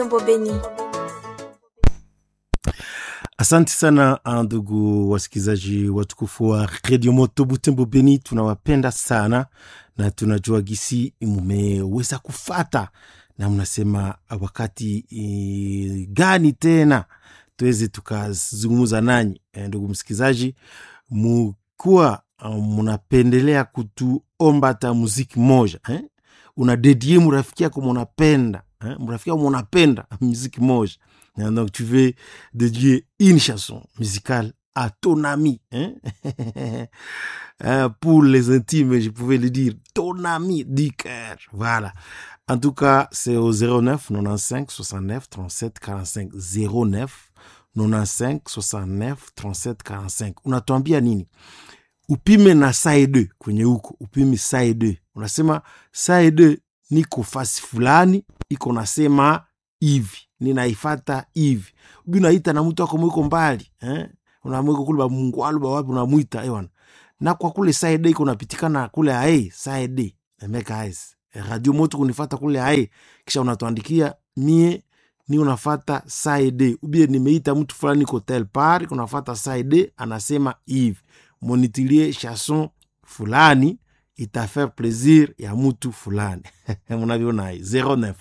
Butembo Beni. Asante sana ndugu wasikilizaji watukufu wa redio moto Butembo Beni, tunawapenda sana na tunajua gisi mumeweza kufata na mnasema wakati e, gani tena tuweze tukazungumza nanyi e, ndugu msikilizaji, mukuwa munapendelea kutuomba hata muziki moja eh? unadedie murafiki yako munapenda eh? murafiki yako munapenda muziki moja donc tu veux dédier une chanson musicale à ton ami hein? pour les intimes je pouvais le dire ton ami du cœur voilà en tout cas c'est au 09 95 69 37 45 09 95 69 37 45 unatuambia nini upime na side kwenye huko upime side unasema side niko fasi fulani iko nasema hivi ninaifata hivi ubi unaita na mtu ako mwiko mbali eh? unamwiko kule bamungwalu bawapi unamwita ewana na kwa kule side iko napitikana kule ae side emeka ais radio moto kunifata kule ae kisha unatuandikia mie ni unafata side ubie nimeita mtu fulani ko tel par unafata side anasema hivi monitilie chanson fulani itafaire plaisir ya mtu fulani mnaviona hai 09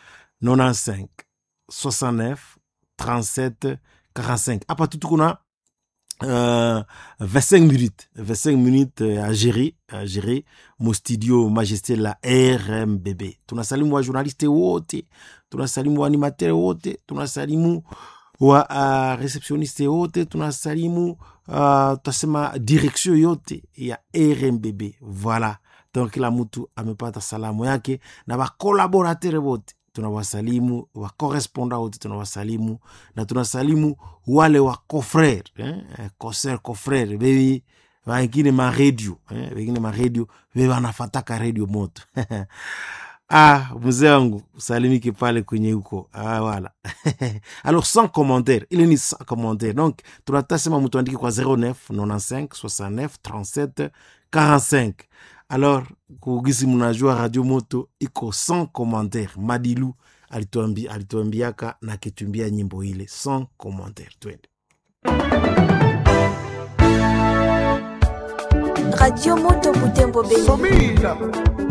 95 69 37 45 hapa tu tuko na uh, 25 minutes 25 minutes uh, à gérer à gérer mo studio majesté la rmbb tunasalimu wa journaliste wote tunasalimu wa animateur wote tunasalimu wa uh, receptioniste wote tunasalimu uh, tutasema direction yote ya rmbb voilà donc kila mtu amepata salamu yake na bakolaboratere wote tunawasalimu wakoresponda wote tunawasalimu na tunasalimu wale wa cofrere eh? coser cofrere bebi wengine maredio eh? wengine maredio be wanafataka redio moto ah mzee wangu usalimike pale kwenye huko ah, wala alors sans commentaire ile ni sans commentaire donc tunatasema mtu andike kwa 09 95 69 37 45 alors kugisi mnajua radio moto iko sans commentaire madilu alituambi, alituambiaka na kitumbia nyimbo ile sans commentaire twende Radio Moto Butembo Beni. Somila